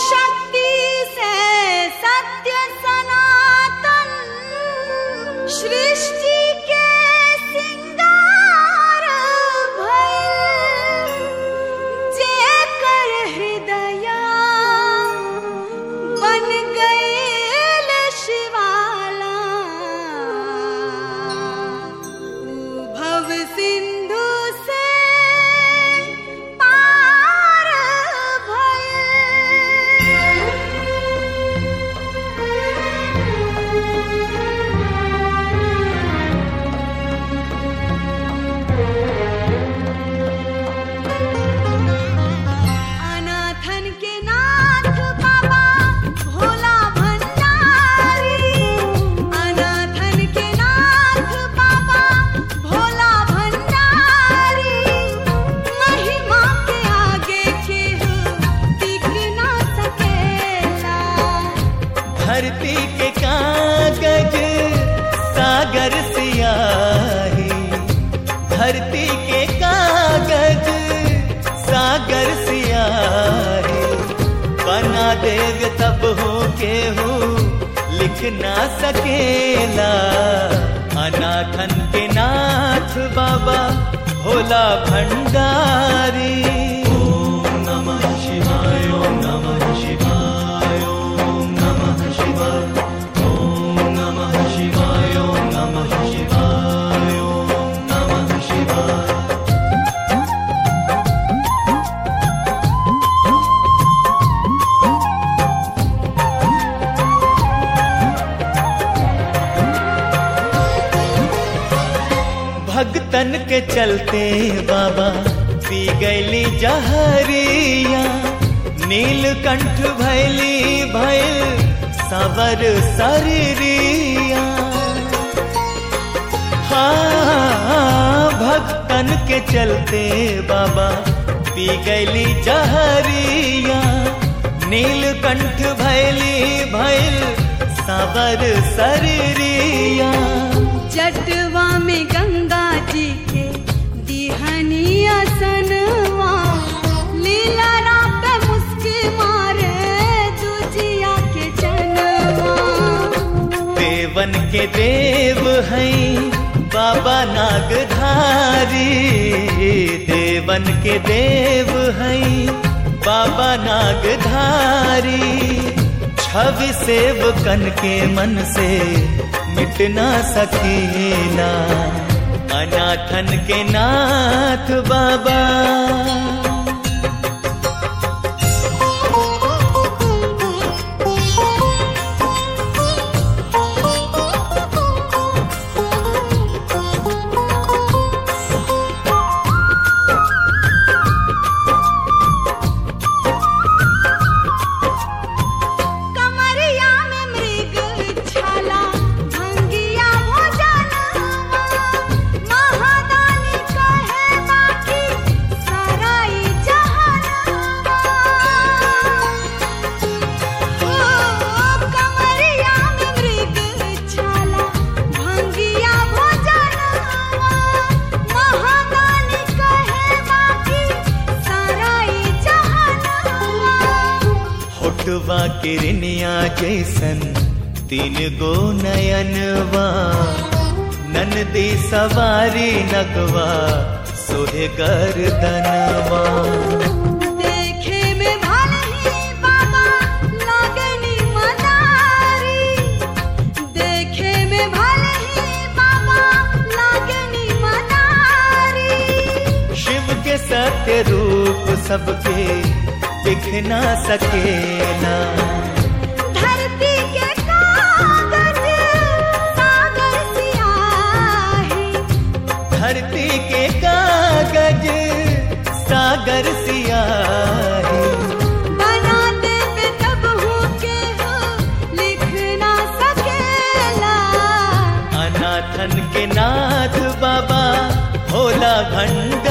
शक्ति से सत्य सनातन सृष्टि के सिंगार भइल जेकर हृदया बन गईल शिवाला ऊ भव सिंधु से पार अनाथन के नाथ बाबा भोला भंडारी अनाथन के नाथ बाबा भोला भंडारी महिमा के आगे केहू टिक ना सकेला धरती के कागज सागर सियाही धरती के कागज सागर सियाही बना देग तब हो के हो लिख ना सकेला अनाथन के नाथ बाबा भोला भंडारी ओम नमः शिवाय ओम नमः शिवाय ओम नमः शिवाय ओम नमः शिवाय ओम नमः शिवाय ओम नमः शिवाय भगतन के चलते बाबा पी गैली जहरिया नीलकंठ भैली भैल सवर शरीरिया हाँ भक्तन के चलते बाबा पी गैली जहरिया नीलकंठ भैली भैल सवर शरीरिया जटवा में गंगा जी के दिहनी असनवा लीला रात मुस्की मारे दुजिया के जनवा देवन के देव हैं बाबा नागधारी देवन के देव हैं बाबा नागधारी छवि सेवकन के मन से मिट ना सकेला अनाथन के नाथ बाबा कमरिया में मृग छाला भंगिया भोजनवा महादानी कहे बाकी सराई जहानवा ओ कमरिया में मृग छाला भंगिया भोजनवा महादानी कहे बाकी सराई जहानवा होठवा किरनिया जैसन तीन गो नयनवा ननदी सवारी नगवा सोहे गर्दनवा देखे में भले ही बाबा लागनी मदारी देखे में भले ही बाबा लागनी मदारी शिव के सत्य रूप सबके दिख ना सकेला धरती के कागज सागर सियाही धरती के कागज सागर सियाही बना दे पे तब हो के हो लिख ना सकेला अनाथन के नाथ बाबा भोला भंडारी